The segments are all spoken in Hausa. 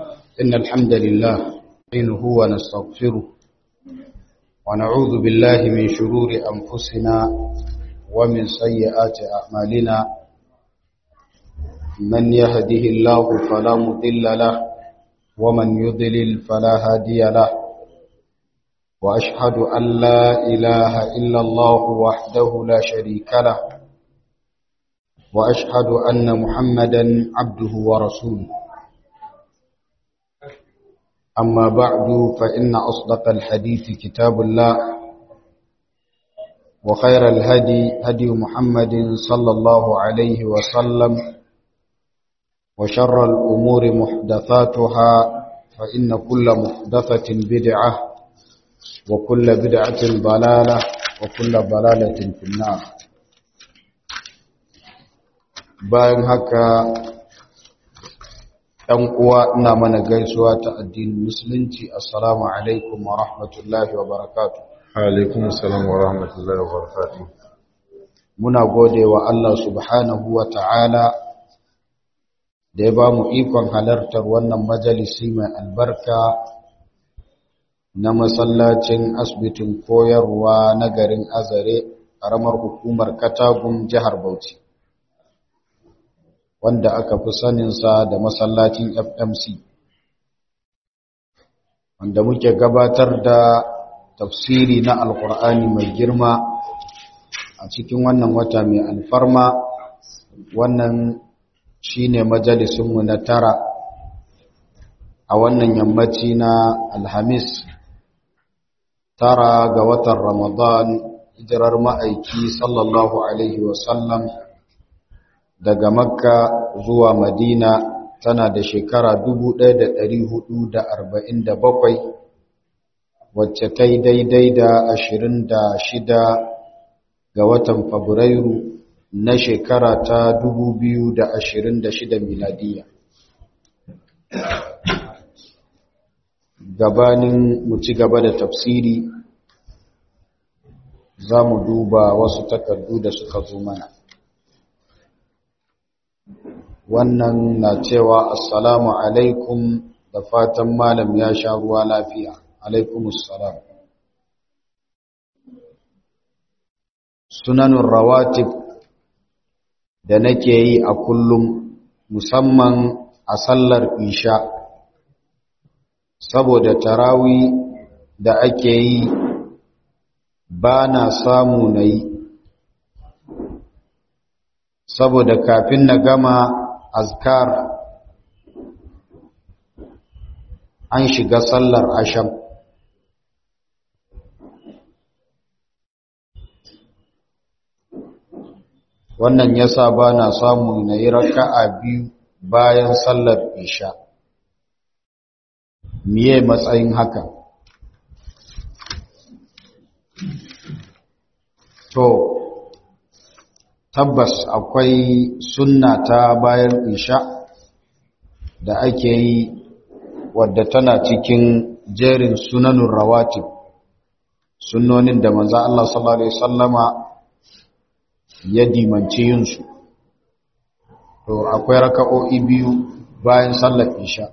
إن الحمد لله نحمده ونستغفره ونعوذ بالله من شرور أنفسنا ومن سيئات أعمالنا من يهده الله فلا مضل له ومن يضلل فلا هادي له وأشهد أن لا إله إلا الله وحده لا شريك له وأشهد أن محمدا عبده ورسوله أما بعد فإن أصدق الحديث كتاب الله وخير الهدي هدي محمد صلى الله عليه وسلم وشر الأمور محدثاتها فإن كل محدثة بدعة وكل بدعة ضلالة وكل ضلالة في النار bayan haka ɗan uwa ina mana gaisuwa ta addinin musulunci assalamu alaikum wa rahmatullahi wa barakatu alaikum assalam wa rahmatullahi wa barakatu muna gode wa Allah subhanahu wa ta'ala da ya ba mu ikon halartar wannan majalisi mai albarka na masallacin asibitin koyarwa na garin azare ƙaramar hukumar katagun jihar bauchi wanda aka fi saninsa da masallacin FMC wanda muke gabatar da tafsiri na alkur'ani mai girma a cikin wannan wata mai alfarma wannan shine majalisunmu na tara a wannan yammaci na alhamis tara ga watan ramadan hijirar ma'aiki sallallahu alaihi wasallam daga makka zuwa madina tana da shekara 1447 wacce ta yi daidai da 26 ga watan fabrairu na shekara ta 2026 miladiya gabanin mu ci gaba da tafsiri za mu duba wasu takardu da suka zo mana wannan na cewa assalamu alaikum da fatan malam ya sha ruwa lafiya alaikum assalam sunanun rawatib da nake yi a kullum musamman a sallar isha saboda tarawi da ake yi ba na samu na yi saboda kafin na gama azkar an shiga sallar asham wannan yasa ba na samu na yi raka'a biyu bayan sallar isha miye matsayin haka to tabbas akwai sunna ta bayan isha da ake yi wadda tana cikin jerin sunanun rawatib sunnonin da manzo Allah sallallahu alaihi wasallama ya dimanci yinsu to akwai raka'o'i biyu bayan sallar isha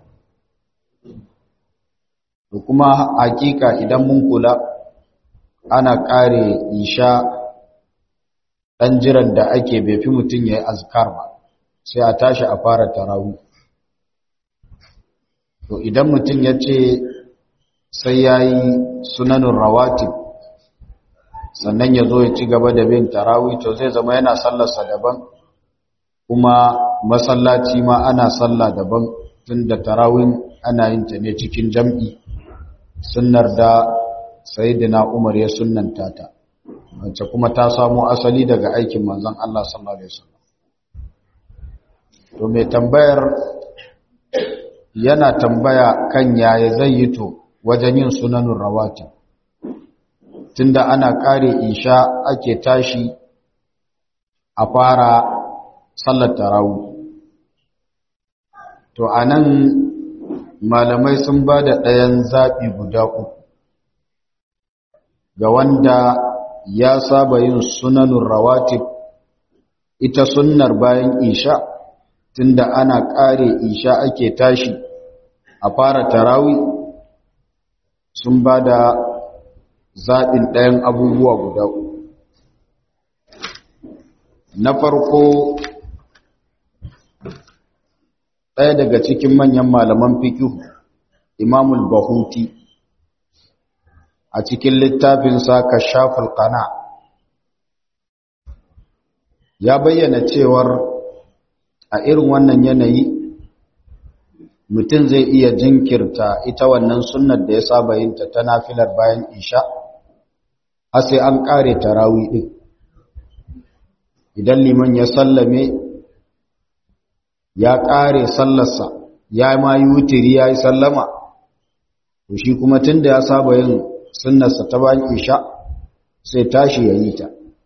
to kuma hakika idan mun kula ana kare isha ɗan jiran da ake bai fi mutum ya yi azkar ba sai a tashi a fara tarawi to idan mutum ya ce sai ya yi sunanin rawatib sannan ya zo ya ci gaba da bin tarawi to zai zama yana sallarsa daban kuma masallaci ma ana sallah daban tun da tarawin ana yin ta ne cikin jam'i sunnar da sayidina umar ya sunnanta ta wacce kuma ta samo asali daga aikin manzon Allah sallallahu alaihi wasallam to mai tambayar yana tambaya kan yaya zai yi to wajen yin sunanun rawatib tunda ana kare isha ake tashi a fara sallar tarawih to anan malamai sun ba da ɗayan zaɓi guda uku ga wanda ya saba yin sunanun rawatib ita sunnar bayan isha tunda ana ƙare isha ake tashi a fara tarawi sun ba da zaɓin ɗayan abubuwa guda uku na farko ɗaya daga cikin manyan malaman fikihu imamul bahuti a cikin littafinsa kashaful qana ya bayyana cewar a irin wannan yanayi mutum zai iya jinkirta ita wannan sunnar da ya saba yinta ta nafilar bayan isha har sai an kare tarawi din idan liman ya sallame ya kare sallarsa ya ma yi wutiri ya yi sallama to shi kuma tun da ya saba yin sunnarsa ta bayan isha sai tashi ya yi ta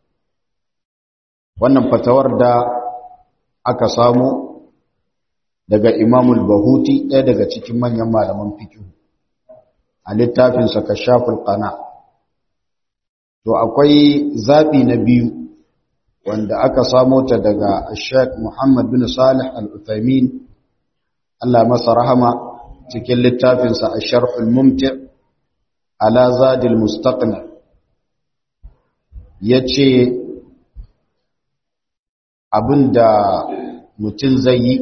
wannan fatawar da aka samu daga imamul bahuti ɗaya daga cikin manyan malaman fikihu a littafinsa kashaful qana to akwai zaɓi na biyu wanda aka samo ta daga Sheikh Muhammad bin Salih Al-Uthaymin Allah masa rahama cikin littafinsa Ash-Sharh Al-Mumti' ala Zadil Mustaqni yace abinda mutum zai yi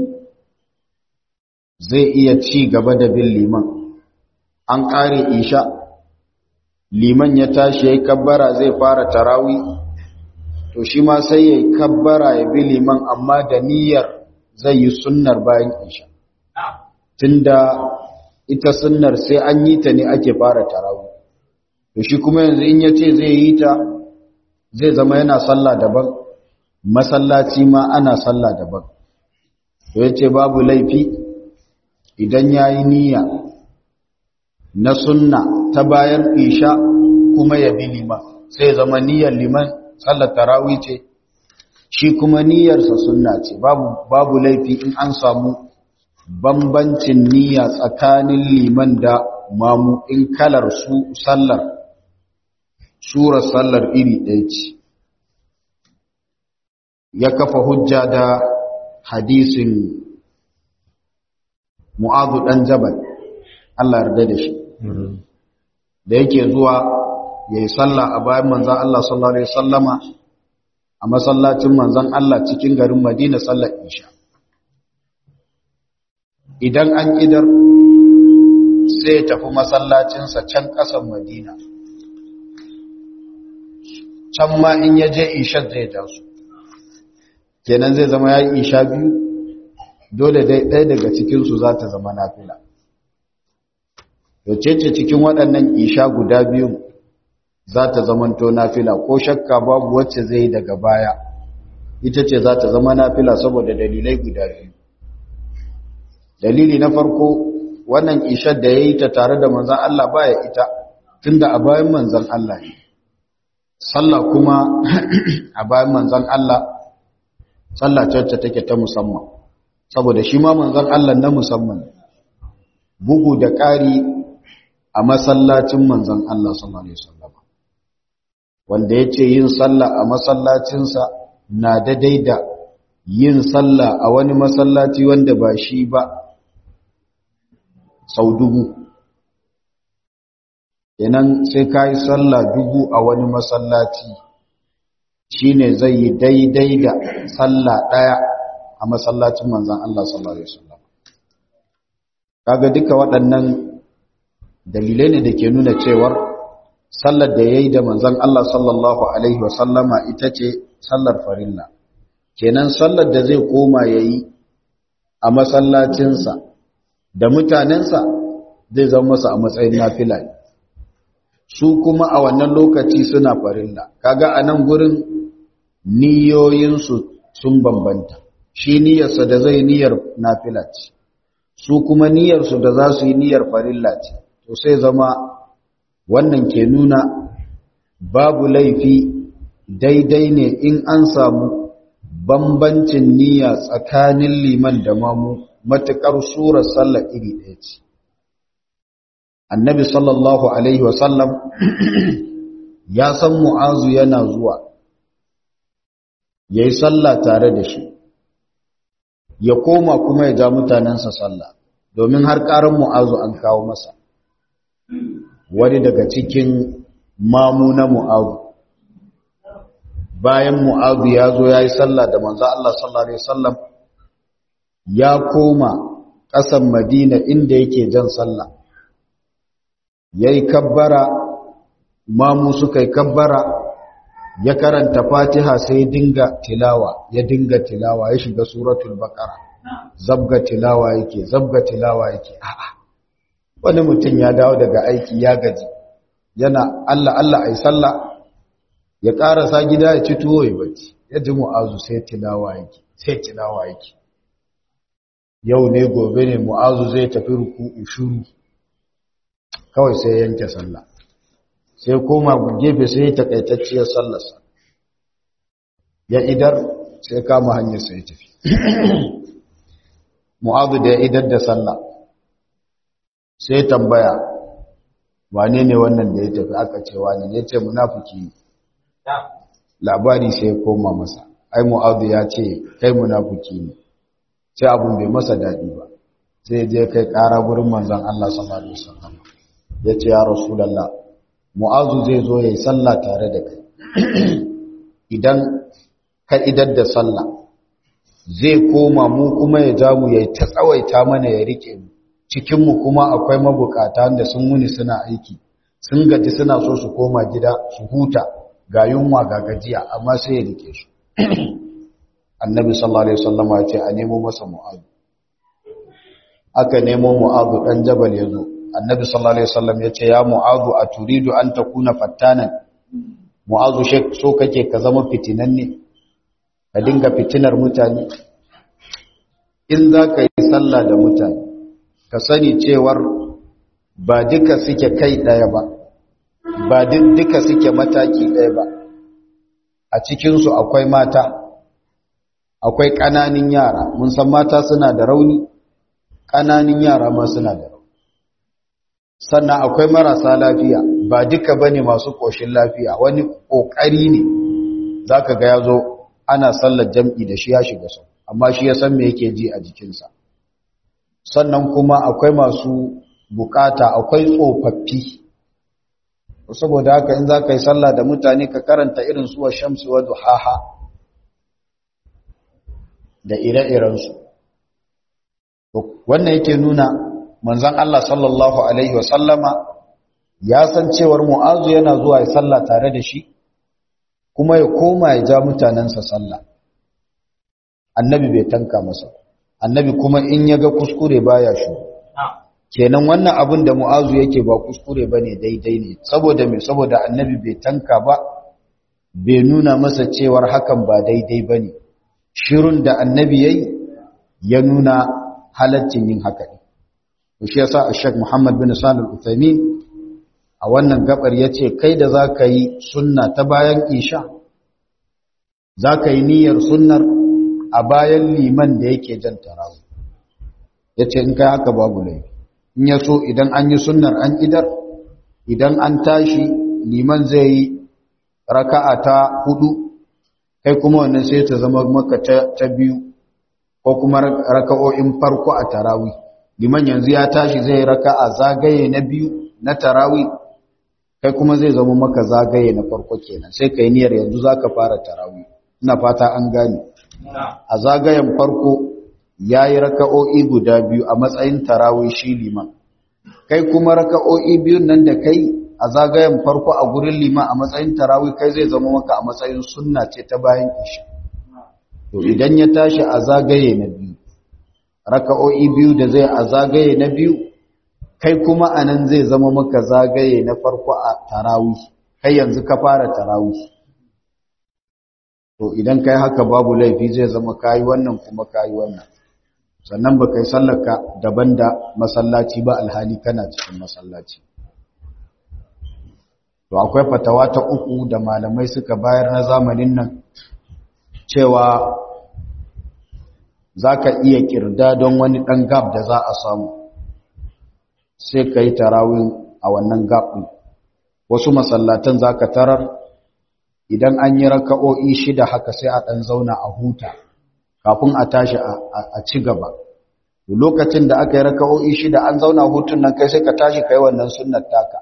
zai iya ci gaba da bin liman an ƙare isha liman ya tashi ya yi kabbara zai fara tarawi to shi ma sai ya yi kabbara ya bi liman amma da niyyar zai yi sunnar bayan isha tunda ita sunnar sai an yi ta ne ake fara tarawi to shi kuma yanzu in ya ce zai yi ta zai zama yana sallah daban masallaci ma ana sallah daban to ya ce babu laifi idan ya yi niyya na sunna ta bayan isha kuma ya bi liman sai zama niyyar liman sallar tarawih ce shi kuma niyyarsa sunna ce babu babu laifi in an samu bambancin niyya tsakanin liman da mamu in kalar su sallar surar sallar iri ɗaya ce ya kafa hujja da hadisin mu'adu ɗan jabal Allah yarda da shi da yake zuwa ya yi sallah a bayan manzan Allah sallallahu Alaihi sallama a masallacin manzan Allah cikin garin Madina sallar isha idan an idar sai ya tafi masallacinsa can ƙasan Madina can ma in ya je ishar zai taso kenan zai zama ya yi isha biyu dole ɗaya daga cikinsu za ta zama nafila yace ce cikin waɗannan isha guda biyu za ta zamanto nafila ko shakka babu wacce zai daga baya ita ce za ta zama nafila saboda dalilai guda biyu dalili na farko wannan ishar da ya yi ta tare da manzan Allah baya ita tunda a bayan manzan Allah ne sallah kuma a bayan manzan Allah sallah ce take ta musamman saboda shi ma manzan Allah na musamman bugu da ƙari a masallacin manzan Allah sallallahu alaihi wasallam wanda yace yin sallah a masallacinsa na daidai da yin sallah a wani masallaci wanda ba shi ba sau dubu kenan sai ka yi sallah dubu a wani masallaci shine zai yi daidai da sallah ɗaya a masallacin manzan Allah sallallahu alaihi wasallam kaga duka waɗannan dalilai ne da ke nuna cewar sallar da ya yi da manzan Allah sallallahu Alaihi wasallama ita ce sallar farilla kenan sallar da zai koma ya yi a masallacinsa da mutanensa zai zama masa a matsayin nafila su kuma a wannan lokaci suna farilla kaga a nan gurin niyoyinsu sun bambanta shi niyyarsa da zai niyyar nafila ce su kuma niyyarsu da za su yi niyyar farilla ce to sai zama wannan ke nuna babu laifi daidai ne in an samu bambancin niyya tsakanin liman da mamu matuƙar surar sallar iri ɗaya ce annabi sallallahu alaihi wasallam ya san mu'azu yana zuwa ya yi sallah tare da shi ya koma kuma ya ja mutanensa sallah domin har ƙarar mu'azu an kawo masa wani daga cikin mamu na mu'azu bayan mu'azu ya zo ya yi sallah da manzo Allah sallallahu alaihi wasallam ya koma ƙasan madina inda yake jan sallah ya yi kabbara mamu suka yi kabbara ya karanta fatiha sai ya dinga tilawa ya dinga tilawa ya shiga suratul baqara zabga tilawa yake zabga tilawa yake a'a wani mutum ya dawo daga aiki ya gaji yana Allah Allah ai sallah ya karasa gida ya ci tuwo ya bacci ya ji mu'azu sai tilawa yake sai tilawa yake yau ne gobe ne mu'azu zai tafi ruku'u shuru kawai sai yanke sallah sai koma gefe sai takaitacciyar sallarsa ya idar sai kama hanyar sai tafi mu'azu da ya idar da sallah sai tambaya wane ne wannan da ya tafi aka ce wane ne ce munafiki labari sai ya koma masa ai mu'azu ya ce kai munafiki ne sai abun bai masa daɗi ba sai je kai ƙara gurin manzon Allah sallallahu alaihi wasallam ya ce ya rasulullah mu'azu zai zo yayi sallah tare da kai idan ka idar da sallah zai koma mu kuma ya ja mu yayi ta tsawaita mana ya rike mu cikin mu kuma akwai mabukata da sun wuni suna aiki sun gaji suna so su koma gida su huta ga yunwa ga gajiya amma sai ya rike su annabi sallallahu alaihi wasallam ya ce a nemo masa mu'azu aka nemo mu'azu dan jabal yazo annabi sallallahu alaihi wasallam ya ce ya mu'azu aturidu an takuna fattanan mu'azu shek so kake ka zama fitinanne ka dinga fitinar mutane in za ka yi sallah da mutane ka sani cewar ba duka suke kai ɗaya ba ba duka suke mataki ɗaya ba a cikinsu akwai mata akwai ƙananin yara mun san mata suna da rauni ƙananin yara ma suna da rauni sannan akwai marasa lafiya ba duka bane masu ƙoshin lafiya wani ƙoƙari ne zaka ga yazo ana sallar jam'i da shi ya shiga sau amma shi ya san me yake ji a jikinsa sannan kuma akwai masu bukata akwai tsofaffi saboda haka in za ka yi sallah da mutane ka karanta irin suwa shamsu wa duhaha da ire-irensu wannan yake nuna manzan Allah sallallahu Alaihi wasallama ya san cewar mu'azu yana zuwa ya sallah tare da shi kuma ya koma ya ja mutanensa sallah annabi bai tanka masa annabi kuma in ya ga kuskure baya shi kenan wannan abin da mu'azu yake ba kuskure bane daidai ne saboda me saboda annabi bai tanka ba bai nuna masa cewar hakan ba daidai bane shirun da annabi yayi ya nuna halaccin yin haka ne shi yasa Sheikh Muhammad bin Salih Al-Uthaymeen a wannan gabar yace kai da zaka yi sunna ta bayan isha zaka yi niyyar sunnar a bayan liman da yake jan tarawih yace in kai haka babu laifi in yaso idan an yi sunnar an idar idan an tashi liman zai yi raka'a ta hudu kai kuma wannan sai ta zama maka ta biyu ko kuma raka'o'in farko a tarawih liman yanzu ya tashi zai raka'a zagaye na biyu na tarawih kai kuma zai zama maka zagaye na farko kenan sai kai niyyar yanzu zaka fara tarawih ina fata an gane a zagayen farko yayi raka'o'i guda biyu a matsayin tarawih shi liman kai kuma raka'o'i biyun nan da kai a zagayen farko a gurin liman a matsayin tarawih kai zai zama maka a matsayin sunna ce ta bayan isha to idan ya tashi a zagaye na biyu raka'o'i biyu da zai a zagaye na biyu kai kuma anan zai zama maka zagaye na farko a tarawih kai yanzu ka fara tarawih to idan kai haka babu laifi zai zama kayi wannan kuma kayi wannan sannan ba kai sallaka daban da masallaci ba alhali kana cikin masallaci to akwai fatawa ta uku da malamai suka bayar na zamanin nan cewa za ka iya kirda don wani ɗan gab da za a samu sai ka yi tarawin a wannan gab ɗin wasu masallatan za ka tarar idan an yi raka'o'i shida haka sai a ɗan zauna a huta kafin a tashi a ci gaba lokacin da aka yi raka'o'i shida an zauna hutun nan kai sai ka tashi kai wannan sunnar taka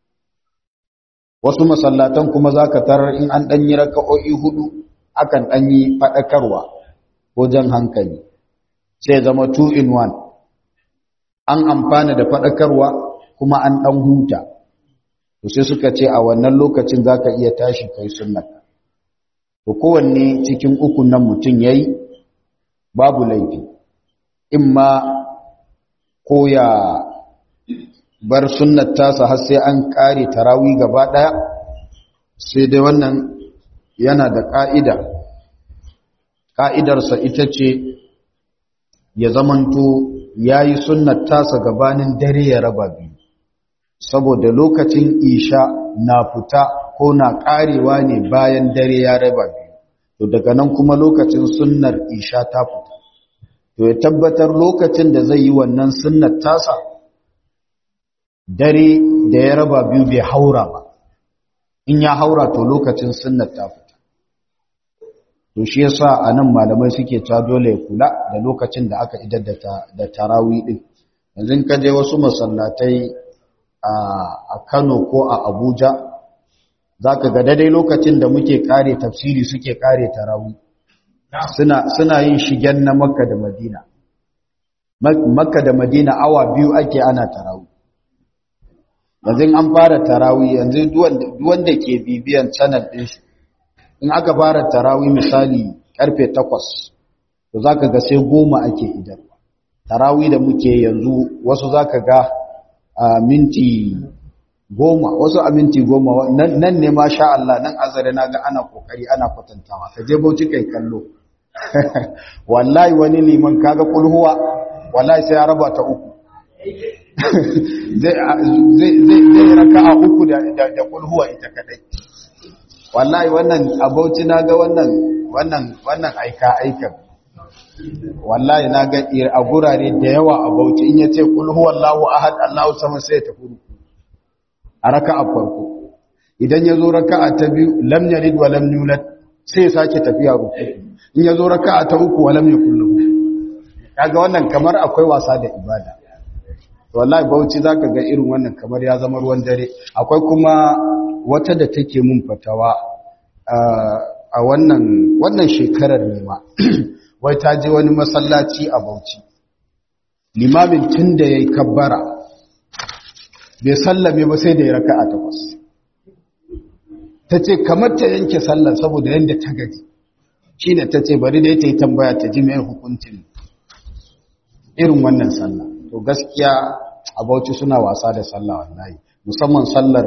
wasu masallatan kuma za ka tarar in an ɗanyi raka'o'i hudu akan ɗanyi faɗakarwa ko jan hankali sai zama two in one an amfana da faɗakarwa kuma an ɗan huta to sai suka ce a wannan lokacin za ka iya tashi kai sunnar to kowanne cikin ukun nan mutum ya yi babu laifi in ma ko ya bar sunnar tasa har sai an kare tarawi gaba daya sai dai wannan yana da ka'ida ka'idarsa ita ce ya zamanto yayi sunnar tasa gabanin dare ya raba biyu saboda lokacin isha na fita ko na karewa ne bayan dare ya raba biyu to daga nan kuma lokacin sunnar isha ta fita to ya tabbatar lokacin da zai yi wannan sunnar tasa dare da ya raba biyu bai haura ba in ya haura to lokacin sunnar ta fita to shi yasa anan malamai suke ta dole ya kula da lokacin da aka idar da tarawi din yanzu ka je wasu masallatai a Kano ko a Abuja zaka ga daidai lokacin da muke kare tafsiri suke kare tarawi suna suna yin shigen na Makka da Madina Makka da Madina awa biyu ake ana tarawi yanzu an fara tarawi yanzu duwanda ke bibiyan channel din shi in aka fara tarawi misali karfe 8 to zaka ga sai goma ake idan tarawi da muke yanzu wasu zaka ga a minti goma wasu a minti goma nan ne ma sha Allah nan azare na ga ana kokari ana kwatantawa ka je bauchi kai kallo wallahi wani liman kaga kulhuwa wallahi sai ya raba ta uku zai raka a uku da kulhuwa ita kadai wallahi wannan abauci na ga wannan wannan wannan aika aikan wallahi na ga a gurare da yawa a bauchi in yace kulhuwa Allahu ahad Allahu sama sai ta furu a raka a farko idan ya zo raka'a ta biyu lam yalid wa lam yulad sai ya sake tafiya ruku in ya zo raka'a ta uku wa lam yakul lahu kaga wannan kamar akwai wasa da ibada wallahi bauchi zaka ga irin wannan kamar ya zama ruwan dare akwai kuma wata da take mun fatawa a wannan wannan shekarar ne ma wai ta je wani masallaci a bauchi limamin tun da yayi kabbara bai sallame ba sai da ya raka'a takwas tace kamar ta yanke sallar saboda yanda ta gaji shine tace bari dai ta yi tambaya ta ji mai hukuncin irin wannan sallah to gaskiya a bauchi suna wasa da sallah wallahi musamman sallar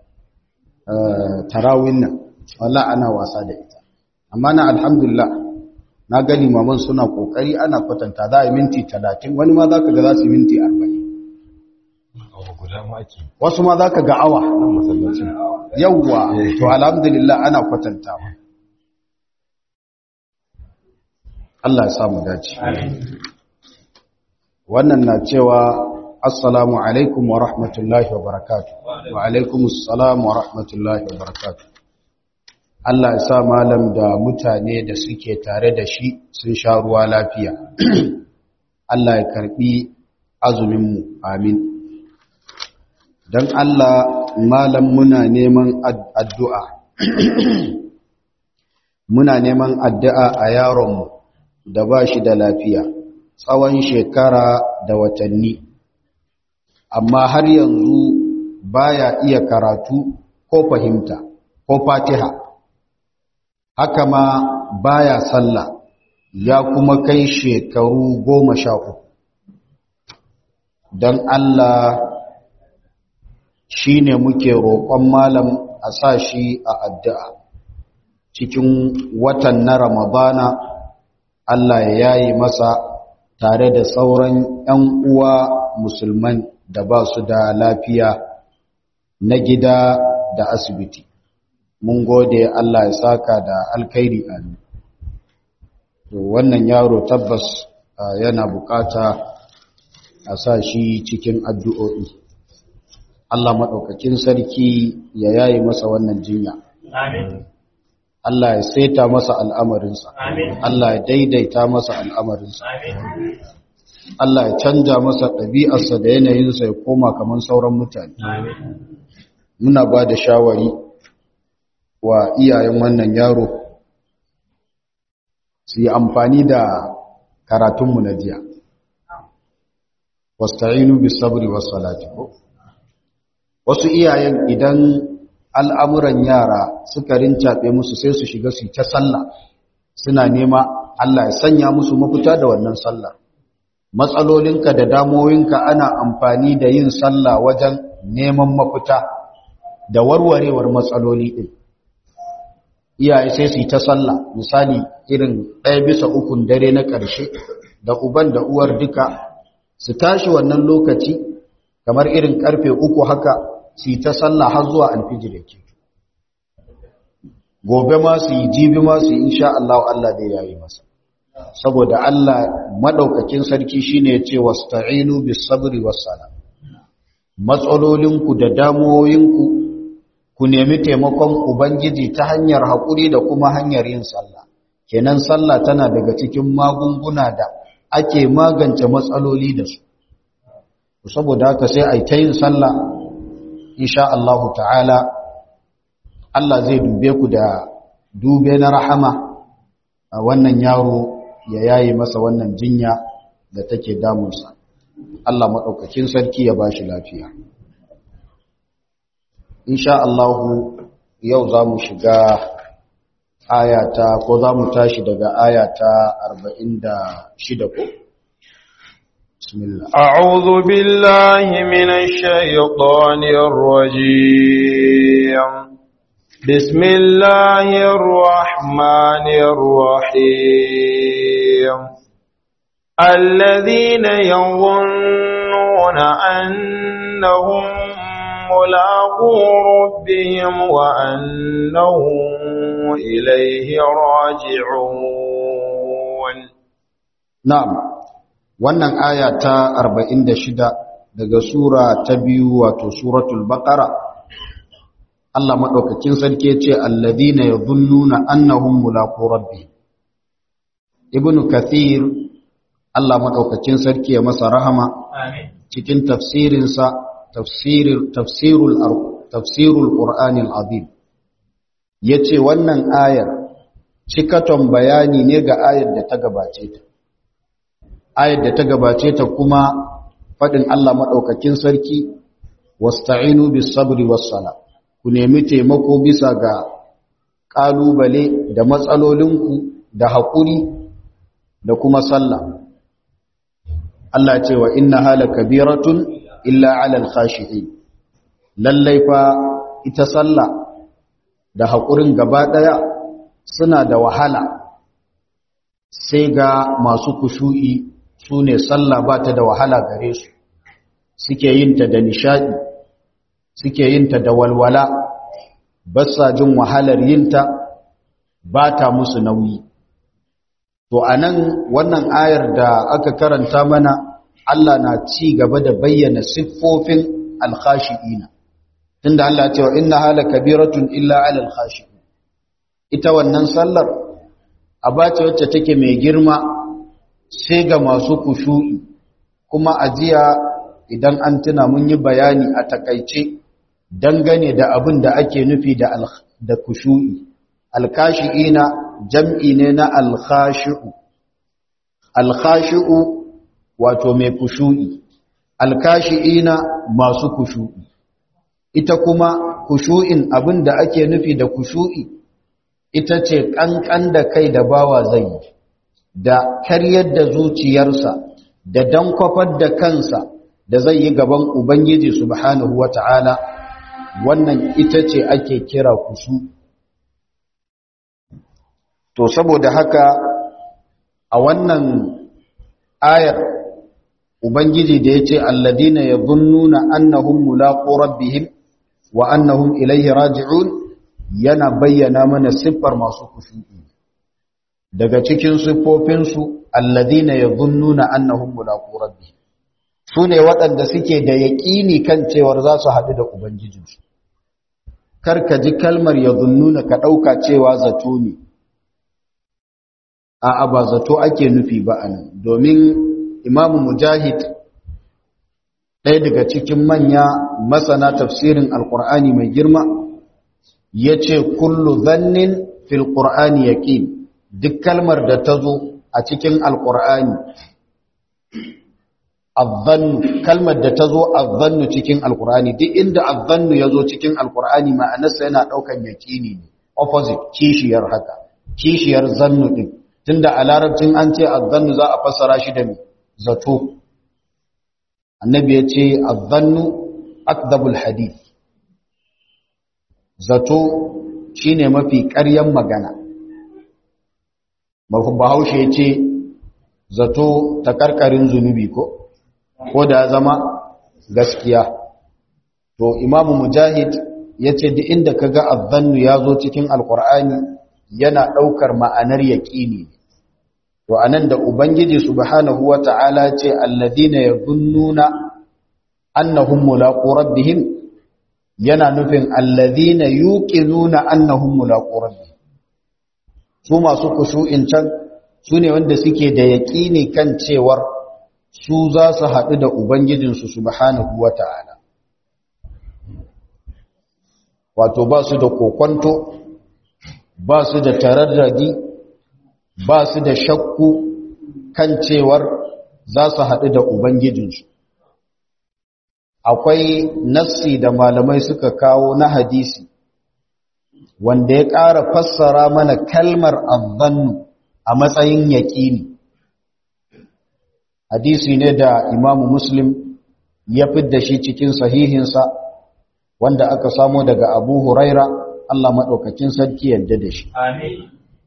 tarawin nan wallahi ana wasa da ita amma na alhamdulillah na gani maman suna kokari ana kwatanta za a yi minti 30 wani ma zaka ga za su yi minti 40 wasu ma zaka ga awa yawwa to alhamdulillah ana kwatantawa Allah ya samu dace wannan na cewa assalamu alaikum wa rahmatullahi wa barakatuh wa alaikum assalam wa rahmatullahi wa barakatuh Allah ya sa malam da mutane da suke tare da shi sun sha ruwa lafiya Allah ya karbi azuminmu amin don Allah malam muna neman addu'a muna neman addu'a a yaronmu da ba shi da lafiya tsawon shekara da watanni amma har yanzu baya iya karatu ko fahimta ko fatiha haka ma baya sallah ya kuma kai shekaru goma sha uku don Allah shi ne muke roƙon malam a sa shi a addu'a cikin watan na ramadana Allah ya yayi masa tare da sauran ‘yan uwa musulman da ba su da lafiya na gida da asibiti. Mun gode Allah ya saka da alkairi amin. Wannan yaro tabbas yana bukata a sa shi cikin addu'o'i. Allah maɗaukakin sarki ya yayi masa wannan jinya. Amin. Allah ya saita masa al'amarinsa, Allah ya daidaita masa al'amarinsa. Allah ya canja masa ɗabi'arsa da yanayinsa ya koma kamar sauran mutane muna ba da shawari wa iyayen wannan yaro su yi amfani da karatunmu na jiya wasta'inu bis sabri was salati wasu iyayen idan al'amuran yara suka rincaɓe musu sai su shiga su ta sallah suna nema Allah ya sanya musu mafita da wannan sallah matsalolinka da damoyinka ana amfani da yin sallah wajen neman mafita da warwarewar matsaloli ɗin iyaye sai su yi ta sallah misali irin ɗaya bisa ukun dare na ƙarshe da uban da uwar duka su tashi wannan lokaci kamar irin ƙarfe uku haka su yi ta sallah har zuwa alfijir yake gobe ma su yi jibi ma su yi insha Allah Allah dai yayi masa saboda Allah madaukakin sarki shine ya ce wasta'inu bis sabri was sala matsalolinku da damuwoyinku ku nemi taimakon ubangiji ta hanyar haƙuri da kuma hanyar yin sallah kenan sallah tana daga cikin magunguna da ake magance matsaloli da su saboda haka sai a yi ta yin sallah insha Allah ta'ala Allah zai dube ku da dube na rahama a wannan yaro ya yayi masa wannan jinya da take damunsa Allah maɗaukakin sarki ya ba shi lafiya insha Allah yau za mu shiga ayata ko za mu tashi daga ayata 46 ko bismillah a'udhu billahi minash shaitanir rajim bismillahir rahmanir rahim alladhina yadhunnuna annahum ملاقو ربهم وأنهم إليه راجعون نعم wannan aya ta 46 daga sura ta biyu wato suratul baqara Allah madaukakin sarki yace alladhina yadhunnuna annahum mulaqu rabbihim ibnu kathir Allah madaukakin sarki ya masa rahama amin cikin tafsirinsa tafsirul tafsirul qur'anil azim yace wannan ayar cikaton bayani ne ga ayar da ta gabace ta ayar da ta gabace ta kuma fadin Allah madaukakin sarki wasta'inu bis sabri was sala ku nemi taimako bisa ga kalubale da matsalolinku da hakuri da kuma sallah Allah ce wa inna hala kabiratun illa alal khashi'in lallai fa ita sallah da haƙurin gaba ɗaya suna da wahala sai ga masu kushu'i su ne sallah ba ta da wahala gare su suke yin ta da nishaɗi suke yin ta da walwala ba sa jin wahalar yin ta ba ta musu nauyi to anan wannan ayar da aka karanta mana Allah na ci gaba da bayyana siffofin alkhashi'ina tunda Allah cewa inna hala kabiratun illa alal khashi'in ita wannan sallar abace wacce take mai girma sai ga masu kushu'i kuma ajiya idan an tuna mun yi bayani a takaice dangane da abin da ake nufi da da kushu'i alkhashi'ina jam'i ne na alkhashi'u alkhashi'u wato mai kushu'i alkashi'ina masu kushu'i ita kuma kushu'in abin da ake nufi da kushu'i ita ce ƙanƙan da kai da bawa zai yi da karyar da zuciyarsa da dankwafar da kansa da zai yi gaban ubangiji subhanahu wata'ala wannan ita ce ake kira kushu to saboda haka a wannan ayar ubangiji da yace alladina yadhunnuna annahum mulaqu rabbihim wa annahum ilayhi raji'un yana bayyana mana siffar masu kushu'i daga cikin siffofin su alladina yadhunnuna annahum mulaqu rabbihim sune waɗanda suke da yaƙini kan cewar za su haɗu da ubangijinsu kar ka ji kalmar yadhunnuna ka ɗauka cewa zato ne a'a ba zato ake nufi ba anan domin imamu mujahid ɗaya daga cikin manya masana tafsirin alkur'ani mai girma ya ce kullu zannin fil ƙur'ani yaƙin duk kalmar da ta zo a cikin alkur'ani azzannu kalmar da ta zo azzannu cikin alkur'ani duk inda azzannu ya zo cikin alkur'ani ma'anarsa yana ɗaukan yaƙini ne opposite kishiyar haka kishiyar zannu ɗin tunda a larabcin an ce azzannu za a fassara shi da zato annabi ya ce azzannu akdabul hadith zato shine mafi ƙaryan magana bahaushe ya ce zato ta karkarin zunubi ko ko da zama gaskiya to imamu mujahid ya ce duk inda ka ga azzannu ya zo cikin alkur'ani yana ɗaukar ma'anar yaƙini to anan da ubangiji subhanahu wata'ala ce alladina yazunnuna annahum mulaqu rabbihim yana nufin alladina yuqinuna annahum mulaqu rabbihim su masu kushu'in can su ne wanda suke da yaƙini kan cewar su za su haɗu da ubangijinsu subhanahu wata'ala wato ba su da kokonto ba su da tararradi ba su da shakku kan cewar za su haɗu da Ubangijinsu. Akwai nassi da malamai suka kawo na hadisi, wanda ya ƙara fassara mana kalmar azzannu a matsayin yaƙini. Hadisi ne da Imamu Muslim ya fidda shi cikin sahihinsa, wanda aka samo daga Abu Huraira, Allah maɗaukakin sarki yadda da shi. Amin.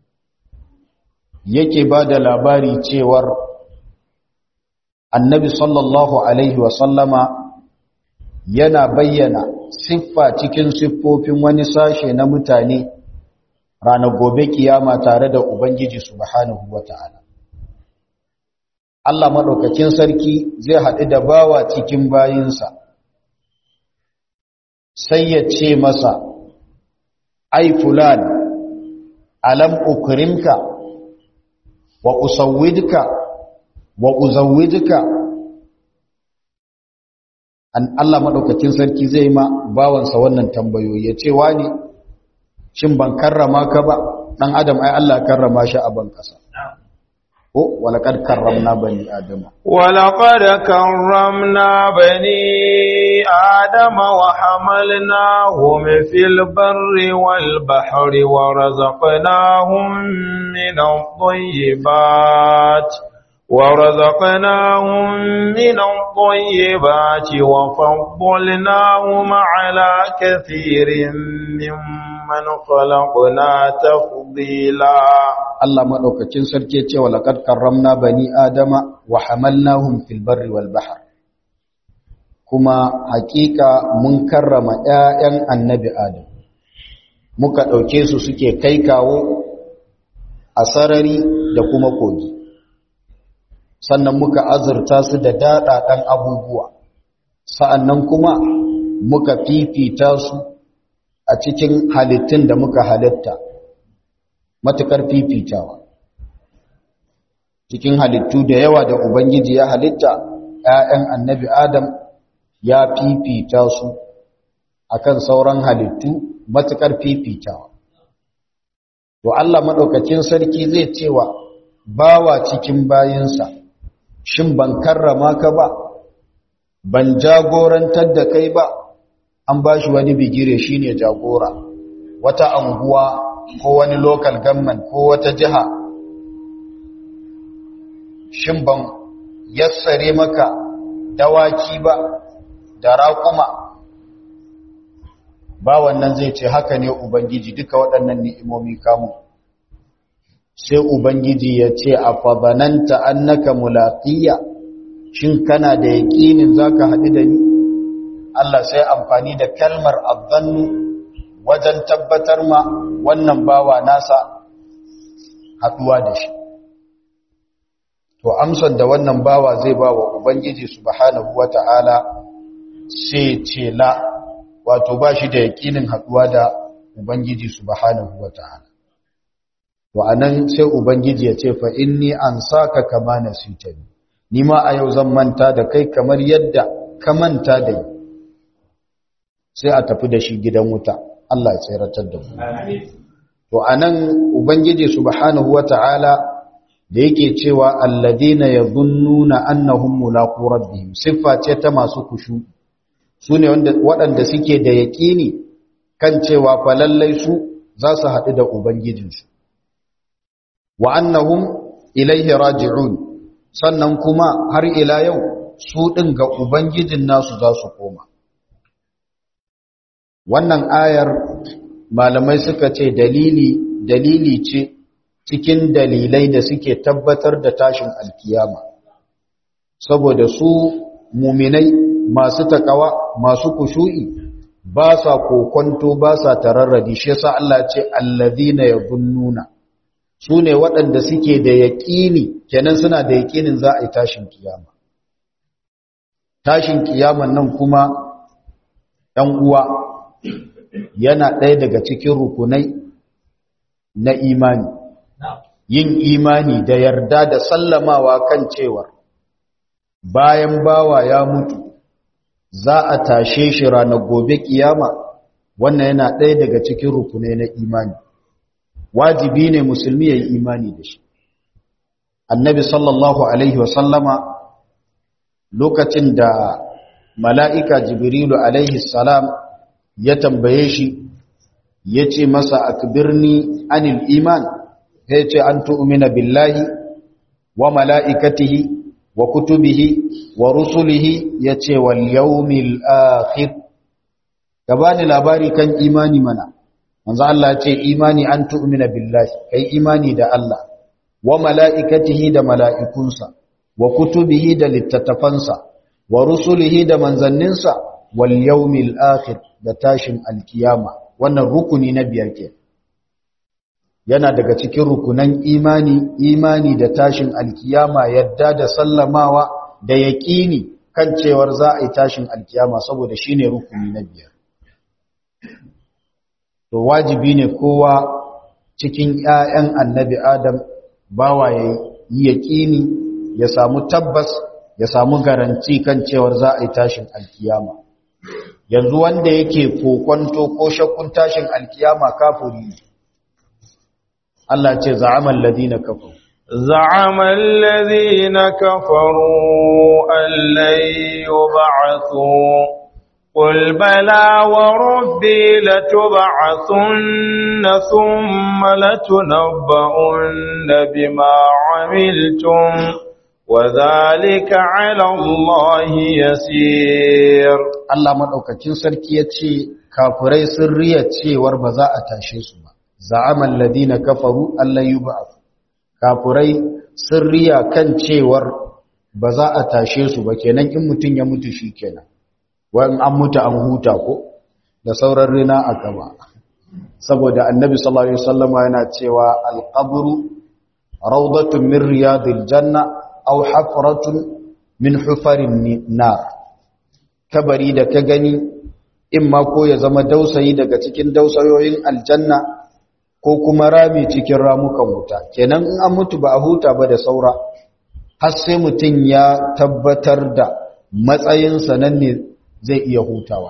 yake ba da labari cewar annabi sallallahu alaihi wasallama yana bayyana siffa cikin siffofin wani sashe na mutane ranar gobe kiyama tare da ubangiji subhanahu wata'ala Allah maɗaukakin sarki zai haɗu da bawa cikin bayinsa sai ya ce masa ai fulan alam ukrimka wa usawwidka wa uzawwijka an Allah madaukakin sarki zai ma bawansa wannan tambayoyi ya ce wani shin ban karrama ka ba dan adam ai Allah karrama shi a ban kasa ko walaqad karramna bani adama ولقد كرمنا بني آدم وحملناهم في البر والبحر ورزقناهم من الطيبات ورزقناهم من الطيبات وفضلناهم على كثير ممن خلقنا تفضيلا Allah madaukakin sarki ya ce walaqad karramna bani adama wa hamalnahum fil barri wal bahr kuma hakika mun karrama ƴaƴan annabi adam muka ɗauke su suke kai kawo a sarari da kuma kogi sannan muka azurta su da daɗaɗen abubuwa sa'annan kuma muka fifita su a cikin halittun da muka halitta matuƙar fifitawa cikin halittu da yawa da ubangiji ya halitta ‘ya'yan annabi adam ya fifita su akan sauran halittu matuƙar fifitawa to Allah maɗaukacin sarki zai cewa bawa cikin bayinsa shin ban karrama ka ba ban jagorantar da kai ba an ba shi wani bigire shine jagora wata anguwa ko wani local government ko wata jiha shin ban yassare maka dawaki ba da raƙuma ba wannan zai ce haka ne ubangiji duka waɗannan ni'imomi kamu sai ubangiji ya ce a fadananta annaka mulaqiya shin kana da yaƙinin zaka haɗu da ni Allah sai amfani da kalmar azzannu wajen tabbatar ma wannan bawa nasa haɗuwa da shi to amsar da wannan bawa zai ba wa ubangiji subhanahu wata'ala sai ce la wato ba shi da yakinin haɗuwa da ubangiji subhanahu wata'ala to anan sai ubangiji ya ce fa inni ansaka kama nasitani ni ma a yau zan manta da kai kamar yadda ka manta da ni sai a tafi da shi gidan wuta Allah ya tseratar da mu to anan ubangiji subhanahu wata'ala da yake cewa alladina yadhunnuna annahum mulaqu rabbihim siffa ce ta masu kushu sune wanda waɗanda suke da yaƙini kan cewa fa lallai su za su haɗu da ubangijinsu wa annahum ilaihi raji'un sannan kuma har ila yau su ɗin ga ubangijin nasu za su koma wannan ayar malamai suka ce dalili dalili ce cikin dalilai da suke tabbatar da tashin alkiyama saboda su muminai masu takawa masu kushu'i ba sa kokonto ba sa tararradi shi yasa Allah ce allazina yabunnuna su ne waɗanda suke da yaƙini kenan suna da yaƙinin za a yi tashin kiyama tashin kiyaman nan kuma ɗan uwa yana ɗaya daga cikin rukunai na imani yin imani da yarda da sallamawa kan cewar bayan bawa ya mutu za a tashe shi ranar gobe kiyama wannan yana ɗaya daga cikin rukunai na imani wajibi ne musulmi ya yi imani da shi annabi sallallahu alaihi wasallama lokacin da mala'ika jibrilu alaihi salam ya tambaye shi ya ce masa akbirni anil iman ya ce an tu'mina billahi wa mala'ikatihi wa kutubihi wa rusulihi ya ce wal yawmil akhir gabani labari kan imani mana manzo Allah ya ce imani an tu'mina billahi kai imani da Allah wa mala'ikatihi da mala'ikunsa wa kutubihi da littattafansa wa rusulihi da manzanninsa wal yawmil akhir da tashin alkiyama wannan rukuni na biyar ke yana daga cikin rukunan imani imani da tashin alkiyama yadda da sallamawa da yaƙini kan cewar za a yi tashin alkiyama saboda shine rukuni na biyar to wajibi ne kowa cikin ƴaƴan annabi adam bawa ya yi yaƙini ya samu tabbas ya samu garanti kan cewar za a yi tashin alkiyama yanzu wanda yake kokonto ko shakkun tashin alkiyama kafiri ne Allah ce za'amal ladina kafaru za'amal ladina kafaru allan yub'athu قل بلى وربي لتبعثن ثم لتنبؤن بما عملتم وذلك على الله يسير Allah madaukakin sarki yace kafirai sun riya cewar ba za a tashe su ba za'amal ladina kafaru allan yub'ath kafirai sun riya kan cewar ba za a tashe su ba kenan in mutun ya mutu shikenan wa'in an mutu an huta ko da sauran rina a gaba saboda annabi sallallahu alaihi wasallama yana cewa alqabru rawdatun min riyadil janna aw hafratun min hufarin nar kabari da ka gani in ma ko ya zama dausayi daga cikin dausayoyin aljanna ko kuma rami cikin ramukan wuta kenan in an mutu ba a huta ba da saura har sai mutum ya tabbatar da matsayinsa nan ne zai iya hutawa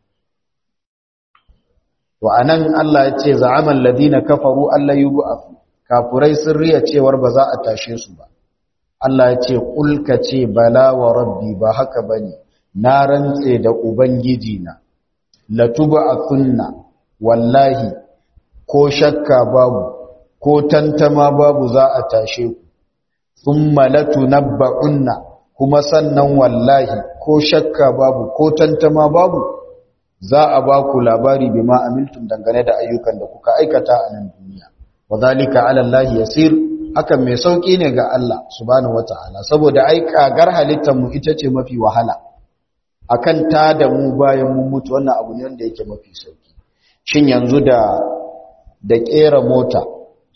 to anan Allah ya ce za'amal ladina kafaru alla yub'ath kafurai sun riya cewar ba za a tashe su ba Allah ya ce kulka ce bala wa rabbi ba haka bane na rantse da ubangiji na latub'athunna wallahi ko shakka babu ko tantama babu za a tashe ku thumma latunabba'unna kuma sannan wallahi ko shakka babu ko tantama babu za a ba ku labari bima amiltum dangane da ayyukan da kuka aikata a nan duniya wadhalika ala Allah yasir hakan mai sauki ne ga Allah subhanahu wataala saboda ai kagar halittar mu ita ce mafi wahala akan ta da mu bayan mun mutu wannan abu ne wanda yake mafi sauki shin yanzu da da kera mota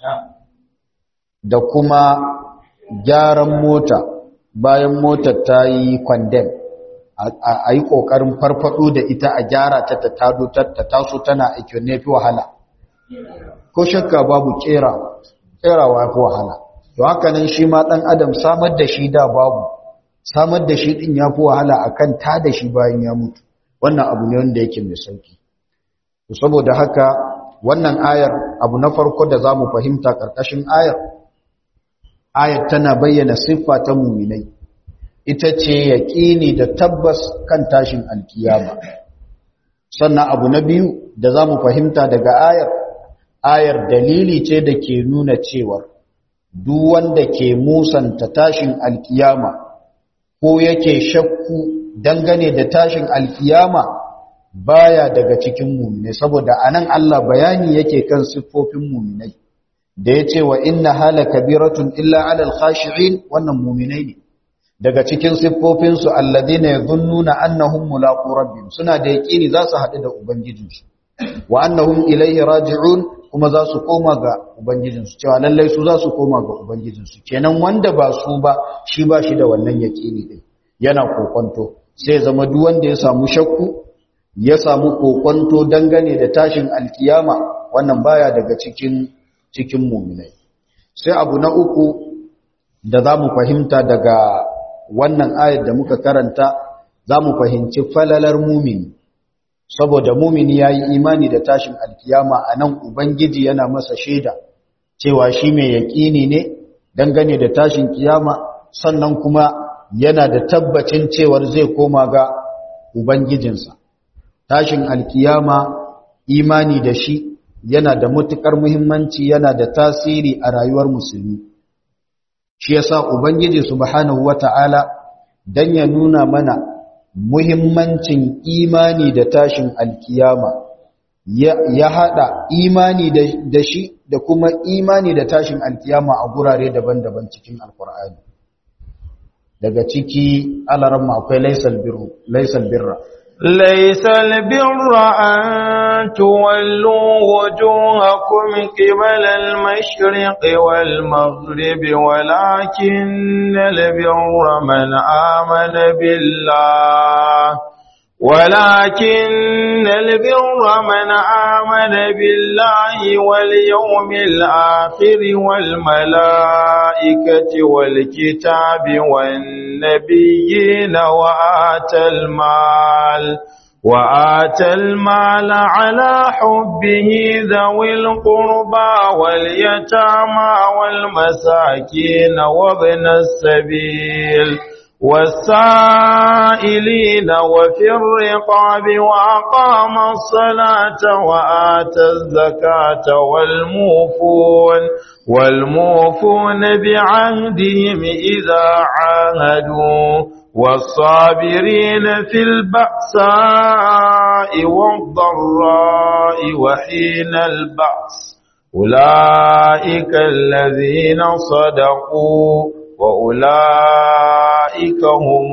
da kuma gyaran mota bayan motar ta yi kwandem a yi ƙoƙarin farfaɗo da ita a gyara ta ta tado ta taso tana aiki ne fi wahala ko shakka babu ƙerawa fi wahala to haka nan shi ma ɗan adam samar da shi da babu samar da shi din yafi wahala akan ta da shi bayan ya mutu wannan abu ne wanda yake mai sauki saboda haka wannan ayar abu na farko da zamu fahimta karkashin ayar ayar tana bayyana siffa ta muminai ita ce yaƙini da tabbas kan tashin alkiyama sannan abu na biyu da za mu fahimta daga ayar ayar dalili ce da ke nuna cewar duk wanda ke musanta tashin alkiyama ko yake shakku dangane da tashin alkiyama baya daga cikin muminai saboda anan Allah bayani yake kan siffofin muminai da ya ce wa inna hala kabiratun illa alal khashi'in wannan muminai ne daga cikin siffofinsu alladhina yadhunnuna annahum mulaqu rabbihim suna da yaqini za su haɗu da ubangijinsu wa annahum ilayhi raji'un kuma za su koma ga ubangijinsu cewa lallai su za su koma ga ubangijinsu kenan wanda ba su ba shi ba shi da wannan yaqini din yana kokonto sai zama duk wanda ya samu shakku ya samu kokonto dangane da tashin alkiyama wannan baya daga cikin cikin muminai sai abu na uku da za mu fahimta daga wannan ayar da muka karanta za mu fahimci falalar mumini saboda mumini ya yi imani da tashin alkiyama a nan ubangiji yana masa shaida cewa shi mai yaƙini ne dangane da tashin kiyama sannan kuma yana da tabbacin cewar zai koma ga ubangijinsa tashin alkiyama imani da shi yana da matuƙar muhimmanci yana da tasiri a rayuwar musulmi shi yasa ubangiji subhanahu wata'ala dan ya nuna mana muhimmancin imani da tashin alkiyama ya, ya hada imani da, da shi da kuma imani da tashin alkiyama a gurare daban-daban cikin alkur'ani daga ciki alaramma akwai laisal birru laisal birra ليس البر أن تولوا وجوهكم قبل المشرق والمغرب ولكن البر من آمن بالله ولكن البر من آمن بالله واليوم الآخر والملائكة والكتاب والنبيين وآتى المال وآتى المال على حبه ذوي القربى واليتامى والمساكين وابن السبيل والسائلين وفي الرقاب وأقام الصلاة وآتى الزكاة والموفون والموفون بعهدهم إذا عاهدوا والصابرين في البأساء والضراء وحين البأس أولئك الذين صدقوا وأولئك هم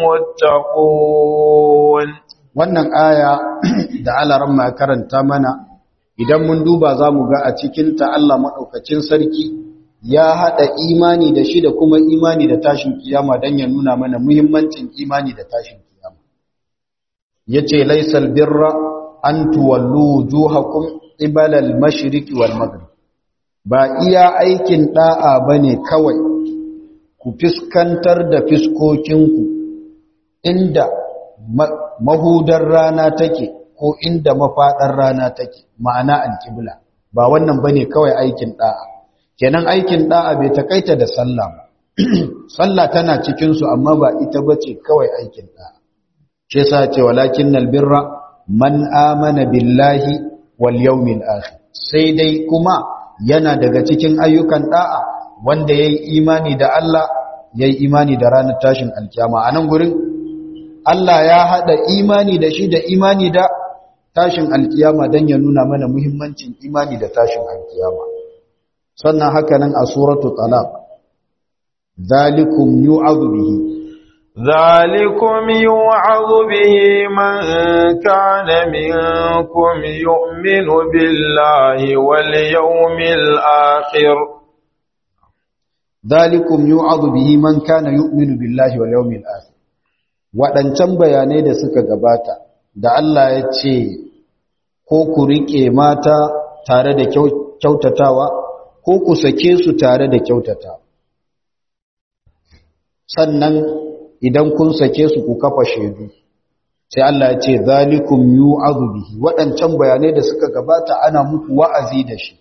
المتقون wannan aya da alaran ma karanta mana idan mun duba za mu ga a cikinta Allah maɗaukacin sarki ya haɗa imani da shi da kuma imani da tashin kiyama don ya nuna mana muhimmancin imani da tashin kiyama ya ce laisal birra an tuwallu wujuhakum qibala al-mashriqi wal maghrib ba iya aikin da'a bane kawai ku fiskantar da fiskokinku inda mahudar rana take ko inda mafaɗar rana take ma'ana alƙibla ba wannan bane kawai aikin da'a kenan aikin da'a bai takaita da sallah ba sallah tana cikin su amma ba ita bace kawai aikin da'a shi yasa ce walakinnal birra man amana billahi wal yawmil akhir sai dai kuma yana daga cikin ayyukan da'a wanda yayi imani da Allah yayi imani da ranar tashin alkiyama anan gurin Allah ya hada imani da shi da imani da tashin alkiyama dan ya nuna mana muhimmancin imani da tashin alkiyama sannan haka nan a suratu talaq zalikum yu'adhu bihi ذلكم يوعظ به من كان منكم يؤمن بالله واليوم الآخر ذلكم يوعظ به من كان يؤمن بالله واليوم الآخر waɗancan bayanai da suka gabata da Allah ya ce ko ku riƙe mata tare da kyautatawa ko ku sake su tare da kyautatawa sannan idan kun sake su ku kafa shaidu sai Allah ya ce zalikum yu'adhu bihi waɗancan bayanai da suka gabata ana muku wa'azi da shi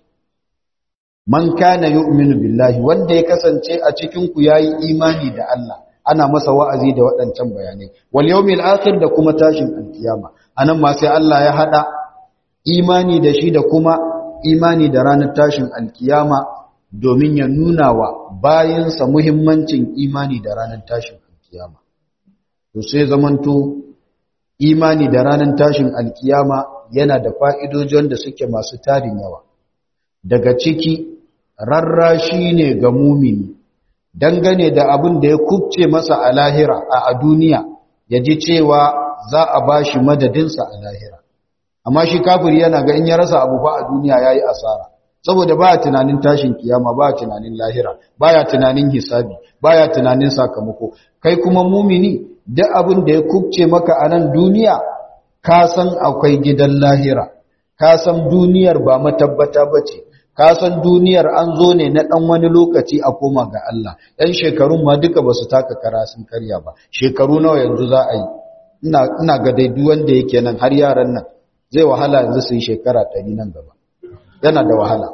man kana yu'minu billahi wanda ya kasance a cikin ku yayi imani da Allah ana masa wa'azi da waɗancan bayanai wal yawmil akhir da kuma tashin alkiyama anan ma sai Allah ya hada imani da shi da kuma imani da ranar tashin alkiyama domin ya nuna wa bayansa muhimmancin imani da ranar tashin alkiyama to sai zamanto imani da ranar tashin alkiyama yana da fa'idoji wanda suke masu tarin yawa daga ciki rarrashi ne ga mumini dangane da abin da ya kubce masa a lahira a duniya ya ji cewa za a ba shi madadinsa a lahira amma shi kafiri yana ga in ya rasa abu fa a duniya ya yi asara saboda baya tunanin tashin kiyama baya tunanin lahira baya tunanin hisabi baya tunanin sakamako kai kuma mumini duk abin da ya kubce maka a nan duniya ka san akwai gidan lahira ka san duniyar ba matabbata bace ka san duniyar an zo ne na ɗan wani lokaci a koma ga Allah ɗan shekarun ma duka ba su taka kara sun karya ba shekaru nawa yanzu za a yi ina ga dai duk wanda yake nan har yaran nan zai wahala yanzu su yi shekara ɗari nan gaba yana da wahala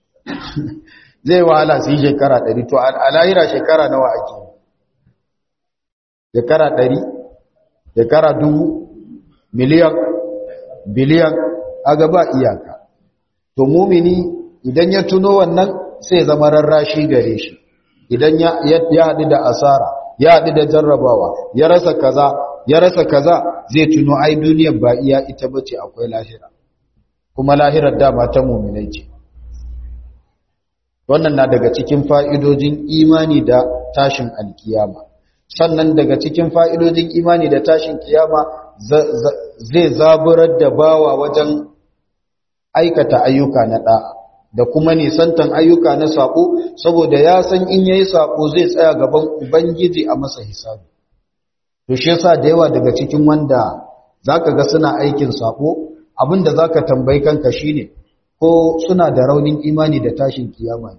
zai wahala su yi shekara ɗari to a lahira shekara nawa ake shekara ɗari shekara dubu miliyan biliyan a gaba iyaka to mumini idan ya tuno wannan sai zama rarrashi gare shi idan ya haɗu da asara ya haɗu da jarrabawa ya rasa kaza ya rasa kaza zai tuno ai duniyar ba iya ita bace akwai lahira kuma lahirar dama ta muminai ce wannan na daga cikin fa'idojin imani da tashin alkiyama sannan daga cikin fa'idojin imani da tashin kiyama zai zaburar da bawa wajen aikata ayyuka na ɗa'a da kuma nisantan ayyuka na saƙo saboda ya san in yayi saƙo zai tsaya gaban ubangiji a masa hisabi to shi yasa da yawa daga cikin wanda zaka ga suna aikin saƙo abinda zaka tambayi kanka shine ko suna da raunin imani da tashin kiyama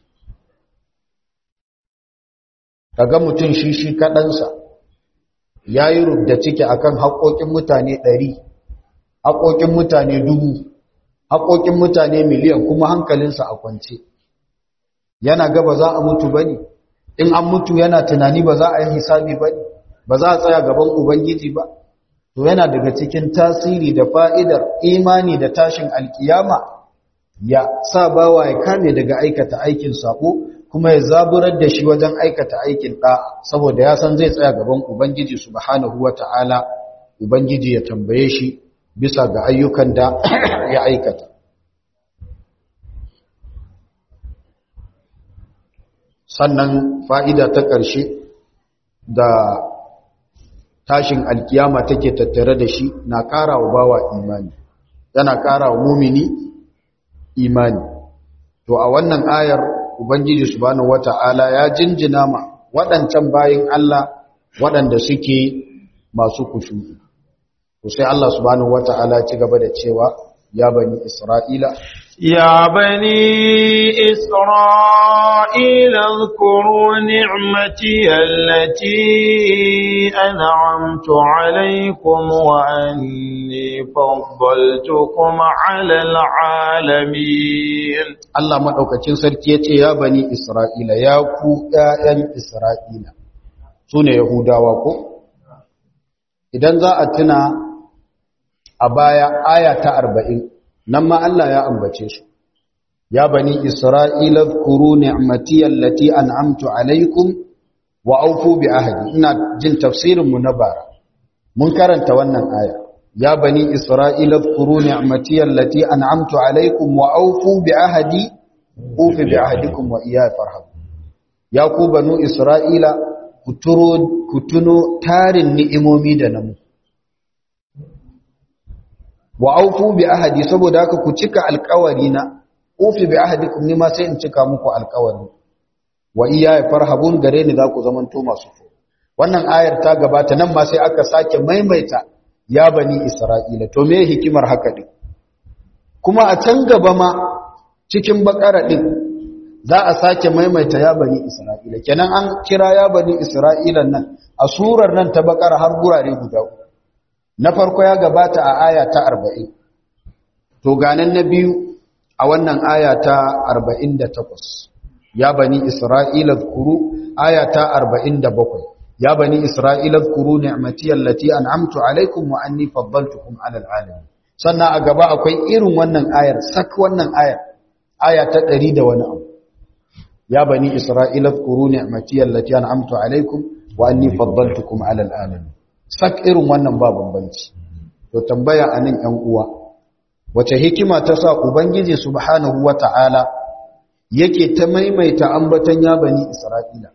kaga mutum shi shi kaɗansa ya yi rubda ciki akan haƙoƙin mutane ɗari haƙoƙin mutane dubu haƙoƙin mutane miliyan kuma hankalinsa a kwance yana ga ba za a mutu ba ne in an mutu yana tunani ba za a yi hisabi ba ne ba za a tsaya gaban ubangiji ba to yana daga cikin tasiri da fa'idar imani da tashin alkiyama ya sa bawa ya kame daga aikata aikin sako kuma ya zaburar da shi wajen aikata aikin ɗa saboda ya san zai tsaya gaban ubangiji subhanahu wata'ala ubangiji ya tambaye shi bisa ga ayyukan da ya aikata sannan fa'ida ta ƙarshe da tashin alkiyama take tattare da shi na ƙara wa bawa imani yana ƙara wa mumini imani to a wannan ayar ubangiji subhanahu wata'ala ya jinjina ma waɗancan bayin Allah waɗanda suke masu kushu to sai Allah subhanahu wata'ala ci gaba da cewa ya bani Isra'ila يا بني إسرائيل اذكروا نعمتي التي أنعمت عليكم وأني فضلتكم على العالمين Allah maɗaukacin sarki ya ce ya bani Isra'ila ya ku ‘ya'yan Isra'ila su ne Yahudawa ko? Idan za a tuna a baya aya ta arba'in nan ma Allah ya ambace su ya bani isra'ila kuru ni'mati allati an'amtu alaikum wa aufu bi ahdi ina jin tafsirin mu na bara mun karanta wannan aya ya bani isra'ila kuru ni'mati allati an'amtu alaikum wa aufu bi ahdi ufi bi ahdikum wa iyaya farhab ya ku banu isra'ila ku tuno tarin ni'imomi da namu wa aufu bi ahadi saboda haka ku cika alƙawari na ufi bi ahadikum ni ma sai in cika muku alƙawari wa iya farhabun gare ni za ku zamanto masu fo wannan ayar ta gabata nan ma sai aka sake maimaita ya bani isra'ila to me hikimar haka din kuma a can gaba ma cikin bakara din za a sake maimaita ya bani isra'ila kenan an kira ya bani isra'ila nan a surar nan ta bakar har gurare guda na farko ya gabata a aya ta 40 to ganan na biyu a wannan aya ta 48 ya bani isra'ila zkuru aya ta 47 ya bani isra'ila zkuru ni'mati allati an'amtu alaikum wa anni faddaltukum 'ala al'alamin sannan a gaba akwai irin wannan ayar sak wannan ayar aya ta 100 da wani abu ya bani isra'ila zkuru ni'mati allati an'amtu alaikum wa anni faddaltukum 'ala al'alamin sak irin wannan ba bambanci to tambaya anan yan uwa wace hikima ta sa ubangiji subhanahu wata'ala yake ta maimaita ambatan ya bani isra'ila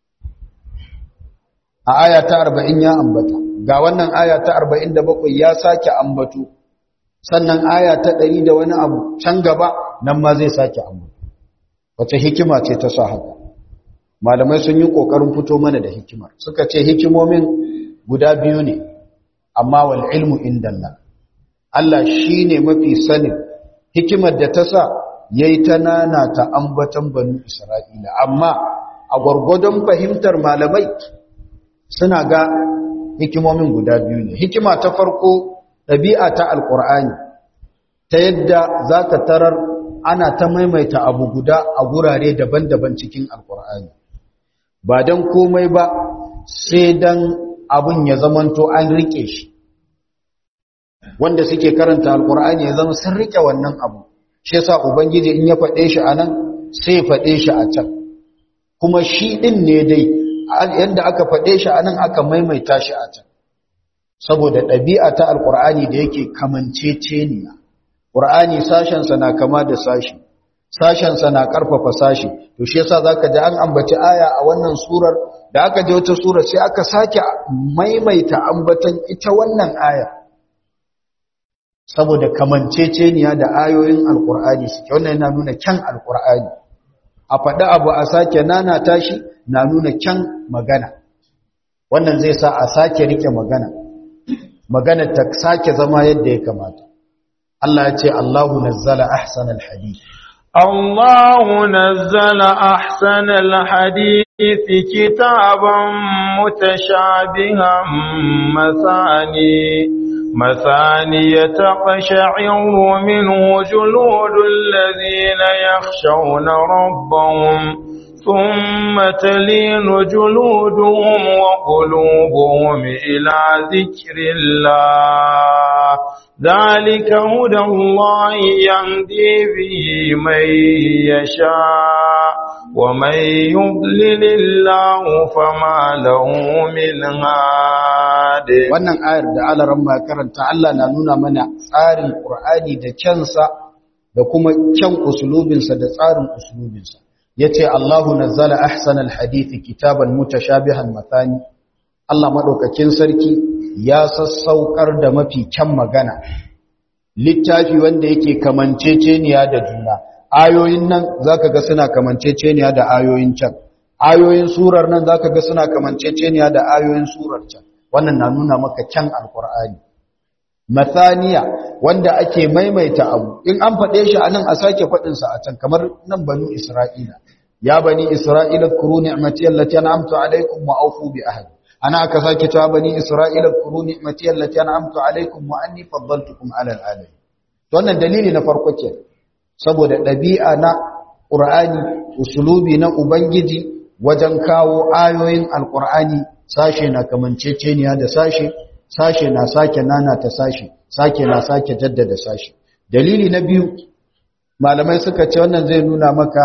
a aya ta 40 ya ambata ga wannan aya ta 47 ya sake ambato sannan aya ta 100 da wani abu can gaba nan ma zai sake ambato wace hikima ce ta sa haka malamai sun yi kokarin fito mana da hikimar suka ce hikimomin guda biyu ne amma wal ilmu indallah Allah shine mafi sanin hikimar da ta sa yayi ta nana ta ambatan banu Isra'ila amma a gwargwadon fahimtar malamai suna ga hikimomin guda biyu ne hikima ta farko ɗabi'a ta alƙur'ani ta yadda za ka tarar ana ta maimaita abu guda a gurare daban-daban cikin alƙur'ani ba don komai ba sai don abin ya zamanto an riƙe shi wanda suke karanta alƙur'ani ya zama sun riƙe wannan abu shi yasa ubangiji in ya faɗe shi a nan sai ya faɗe shi a can kuma shi ɗin ne dai yadda aka faɗe shi a nan aka maimaita shi a can saboda ɗabi'a ta alƙur'ani da yake kamanceceniya ƙur'ani sashensa na kama da sashi sashensa na ƙarfafa sashi to shi yasa zaka ji an ambaci aya a wannan surar da aka je wata surar sai aka sake maimaita ambatan ita wannan aya saboda kamanceceniya da ayoyin alƙur'ani suke wannan yana nuna kyan alƙur'ani a faɗi abu a sake nana tashi na nuna kyan magana wannan zai sa a sake rike magana magana ta sake zama yadda ya kamata Allah ya ce Allahu nazzala ahsanal hadith الله نزل أحسن الحديث كتابا متشابها مثاني مثاني تقشعر منه جلود الذين يخشون ربهم ثم تلين جلودهم وقلوبهم إلى ذكر الله ذلك هدى الله يهدي به من يشاء ومن يضلل الله فما له من هاد wannan ayar da alaran ma karanta Allah na nuna mana tsarin Qur'ani da kyansa da kuma kyan usulubinsa da tsarin usulubinsa yace Allahu nazzala ahsanal hadithi kitaban mutashabihan mathani Allah madaukakin sarki ya sassaukar da mafi kyan magana littafi wanda yake kamanceceniya da juna ayoyin nan zaka ga suna kamanceceniya da ayoyin can ayoyin surar nan zaka ga suna kamanceceniya da ayoyin surar can wannan na nuna maka kyan alqur'ani mathaniya wanda ake maimaita abu in an faɗe shi anan a sake faɗin sa a can kamar nan banu isra'ila ya bani isra'ila kuru ni'mati allati an'amtu alaykum wa awfu bi ahdi ana aka sake cewa bani isra'ila kuru ni'mati allati an'amtu alaykum wa anni faddaltukum 'ala al'alamin to wannan dalili na farko ke saboda dabi'a na qur'ani usulubi na ubangiji wajen kawo ayoyin alqur'ani sashe na kamanceceniya da sashe sashe na sake nana ta sashe sake na sake jaddada sashe dalili na biyu malamai suka ce wannan zai nuna maka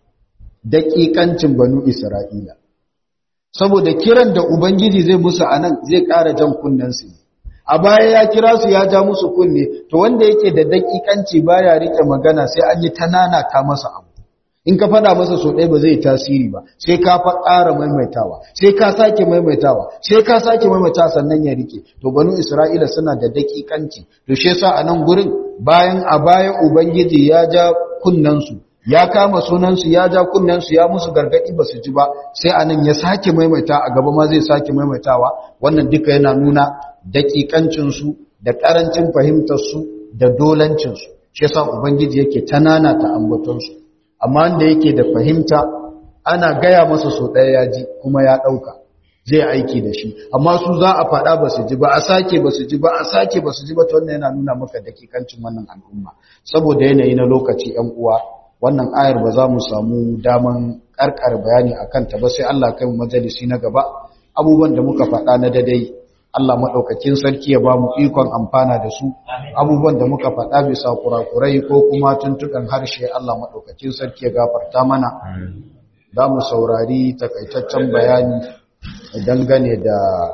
daƙiƙancin banu isra'ila saboda kiran da ubangiji zai musu a nan zai ƙara jan kunnensu a baya ya kira su ya ja musu kunne to wanda yake da daƙiƙanci baya rike magana sai an yi ta ta masa abu in ka faɗa masa so ɗaya ba zai tasiri ba sai ka fa ƙara maimaitawa sai ka sake maimaitawa sai ka sake maimaitawa sannan ya rike to banu isra'ila suna da daƙiƙanci to shi yasa a nan gurin bayan a baya ubangiji ya ja kunnensu ya kama sunansu ya ja kunnensu ya musu gargadi ba su ji ba sai anan ya sake maimaita a gaba ma zai sake maimaitawa wannan duka yana nuna daƙiƙancinsu da ƙarancin fahimtarsu da dolancinsu shi yasa ubangiji yake tanana ta ambatonsu amma wanda yake da fahimta ana gaya masa so ɗaya ya ji kuma ya ɗauka zai aiki da shi amma su za a faɗa ba su ji ba a sake ba su ji ba a sake ba su ji ba ta wannan yana nuna maka dakikancin wannan al'umma saboda yanayi na lokaci ‘yan uwa wannan ayar ba za mu samu daman ƙarƙar bayani a kanta ba sai Allah kai mu majalisi na gaba abubuwan da muka faɗa na dadai Allah maɗaukakin sarki ya ba mu ikon amfana da su abubuwan da muka faɗa bisa kurakurai ko kuma tuntukan harshe Allah maɗaukakin sarki ya gafarta mana za mu saurari takaitaccen bayani dangane da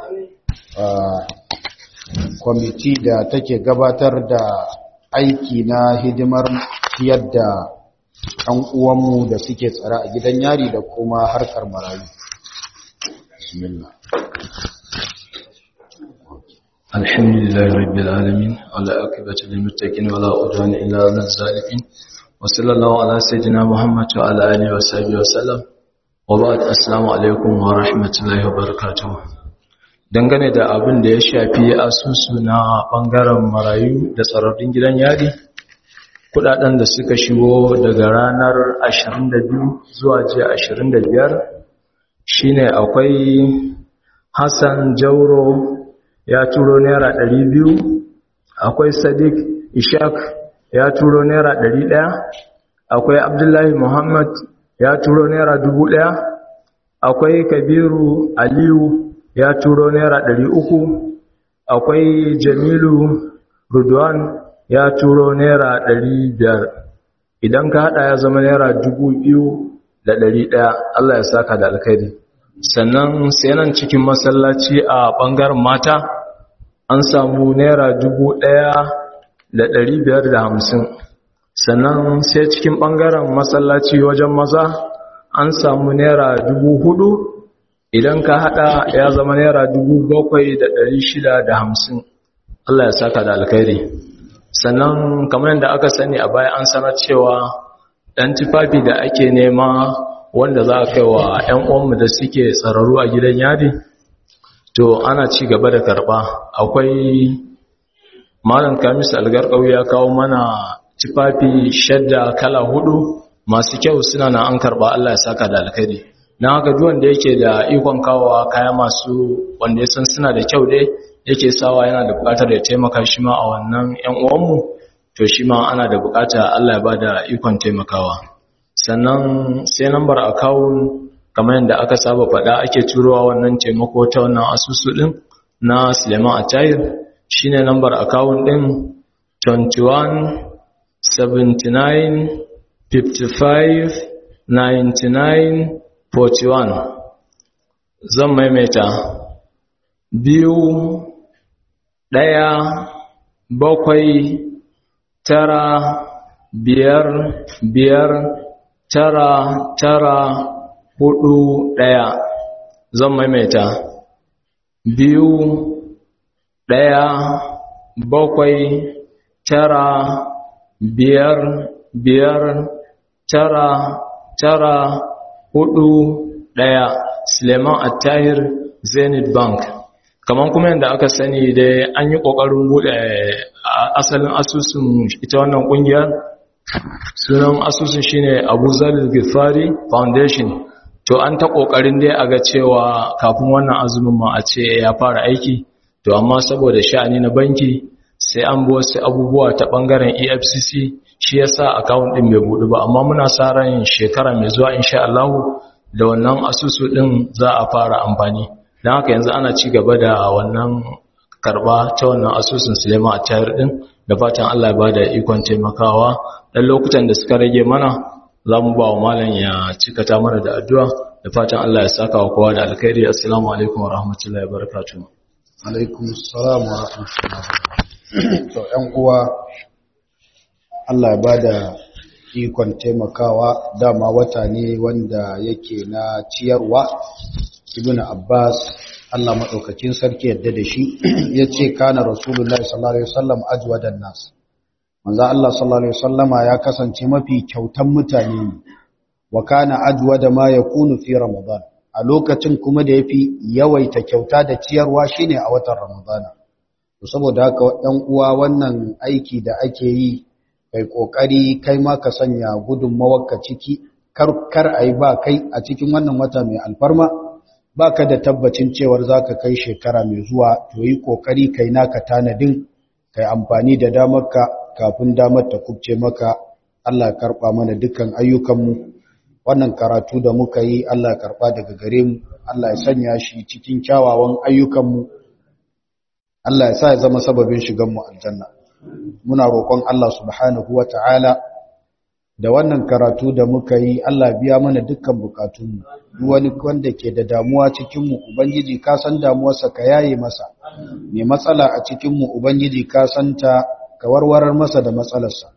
kwamiti da take gabatar da aiki na hidimar ciyar da ɗan uwanmu da suke tsara a gidan yari da kuma harkar marayu. Bismillah. الحمد لله رب العالمين ولا عاقبة للمتقين ولا عدوان إلا على الظالمين وصلى الله على سيدنا محمد وعلى آله وصحبه وسلم وبعد السلام عليكم ورحمة الله وبركاته dangane da abin da ya shafi asusu na bangaren marayu da tsararrun gidan yari kudaden da suka shigo daga ranar 22 zuwa jiya 25 shine akwai Hassan Jauro ya turo naira ɗari biyu akwai sadiq ishaq ya turo naira ɗari ɗaya akwai abdullahi muhammad ya turo naira dubu ɗaya akwai kabiru aliyu ya turo naira ɗari uku akwai jamilu rudwan ya turo naira ɗari biyar idan ka haɗa ya zama naira dubu biyu da ɗari ɗaya allah ya saka da alkhairi sannan sai nan cikin masallaci a ɓangaren mata an samu naira dubu ɗaya da ɗari biyar da hamsin sannan sai cikin ɓangaren masallaci wajen maza an samu naira dubu hudu idan ka haɗa ya zama naira dubu bakwai da ɗari shida da hamsin Allah ya saka da alkhairi sannan kamar yadda aka sani a baya an sanar cewa ɗan tufafi da ake nema wanda za a kai wa 'yan uwanmu da suke tsararru a gidan yadi to ana ci gaba da karba akwai malam kamis algarkau ya kawo mana tufafi shadda kala hudu masu kyau suna na an karba Allah ya saka da alkhairi na haka duwan da yake da ikon kawowa kaya masu wanda ya san suna da kyau dai yake sawa yana da bukatar ya taimaka shi ma a wannan yan uwanmu to shi ma ana da bukata Allah ya bada ikon taimakawa sannan sai lambar akawun kamar yadda aka saba faɗa ake turowa wannan taimako ta wannan asusu ɗin na Suleiman Atayir shine lambar akawun ɗin 21 79 55 99 41 zan maimaita biyu ɗaya bakwai tara biyar biyar tara tara hudu ɗaya zan maimaita biyu ɗaya bakwai tara biyar biyar tara tara hudu ɗaya suleiman attahir zenith bank kamar kuma yadda aka sani dai an yi ƙoƙarin buɗe asalin asusun ita wannan ƙungiyar sunan asusun shine abu zalil gifari foundation to an ta kokarin dai a ga cewa kafin wannan azumin ma a ce ya fara aiki to amma saboda sha'ani na banki sai an bi wasu abubuwa ta bangaren EFCC shi yasa account din bai budu ba amma muna sa ran shekara mai zuwa insha Allah da wannan asusu din za a fara amfani dan haka yanzu ana ci gaba da wannan karba ta wannan asusun Suleiman a tayar din da fatan Allah ya bada ikon taimakawa dan lokutan da suka rage mana za mu ba wa malam ya cikata mana da addu'a da fatan Allah ya saka wa kowa da alkhairi assalamu alaikum wa rahmatullahi wa barakatuh alaikum assalam wa rahmatullahi to ƴan uwa Allah ya bada ikon taimakawa dama wata ne wanda yake na ciyarwa ibnu abbas Allah madaukakin sarki yadda da shi yace kana rasulullahi sallallahu alaihi wasallam ajwadan nas manzo Allah sallallahu alaihi wasallama ya kasance mafi kyautan mutane ne wa kana ajwada ma yakunu fi ramadan a lokacin kuma da yafi yawaita kyauta da ciyarwa shine a watan ramadana to saboda haka ɗan uwa wannan aiki da ake yi kai kokari kai ma ka sanya gudunmawarka ciki kar kar ai ba kai a cikin wannan wata mai alfarma baka da tabbacin cewar zaka kai shekara mai zuwa to yi kokari kai naka tanadin kai amfani da damarka kafin damar ta kubce maka Allah ya karba mana dukkan ayyukanmu wannan karatu da muka yi Allah ya karba daga gare mu Allah ya sanya shi cikin kyawawan ayyukanmu Allah ya sa ya zama sababin shiganmu aljanna muna roƙon Allah subhanahu wata'ala da wannan karatu da muka yi Allah biya mana dukkan bukatunmu duk wani wanda ke da damuwa cikinmu ubangiji ka san damuwarsa ka yaye masa mai matsala a cikinmu ubangiji ka santa ka warwarar masa da matsalarsa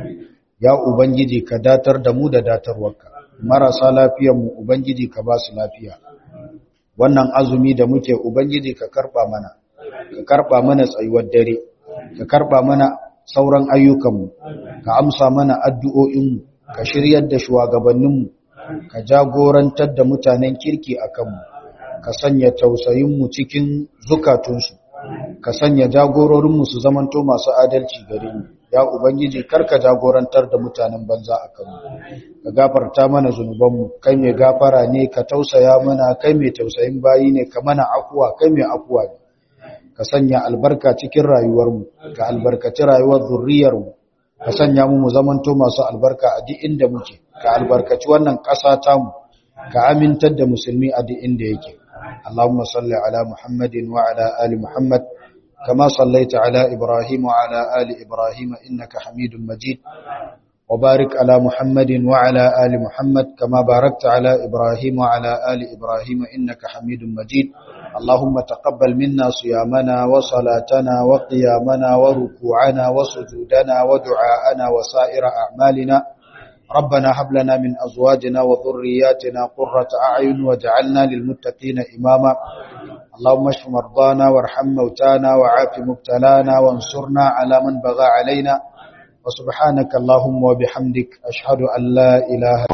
ya ubangiji ka datar da mu da datarwarka marasa lafiyarmu ubangiji ka ba su lafiya wannan azumi da muke ubangiji ka karba mana ka karba mana tsayuwar dare ka karba mana sauran ayyukanmu ka amsa mana addu'o'inmu ka shiryar da shugabanninmu ka jagorantar da mutanen kirki a kanmu ka sanya tausayinmu cikin zukatunsu ka sanya jagororinmu su zamanto masu adalci gare mu ya ubangiji karka jagorantar da mutanen banza a kanmu ka gafarta mana zunubanmu kai mai gafara ne ka tausaya mana kai mai tausayin bayi ne ka mana afuwa kai mai afuwa ne ka sanya albarka cikin rayuwarmu ka albarkaci rayuwar zurriyarmu ka sanya mu mu zamanto masu albarka a duk inda muke ka albarkaci wannan ƙasa tamu ka amintar da musulmi a duk inda yake Allahumma salli ala Muhammadin wa ala ali Muhammad kama sallaita ala Ibrahim wa ala ali Ibrahim innaka Hamidum Majid wa barik ala Muhammadin wa ala ali Muhammad kama barakta ala Ibrahim wa ala ali Ibrahim innaka Hamidum Majid اللهم تقبل منا صيامنا وصلاتنا وقيامنا وركوعنا وسجودنا ودعاءنا وسائر أعمالنا ربنا هب لنا من أزواجنا وذرياتنا قرة أعين واجعلنا للمتقين إماما اللهم اشف مرضانا وارحم موتانا وعاف مبتلانا وانصرنا على من بغى علينا وسبحانك اللهم وبحمدك أشهد أن لا إله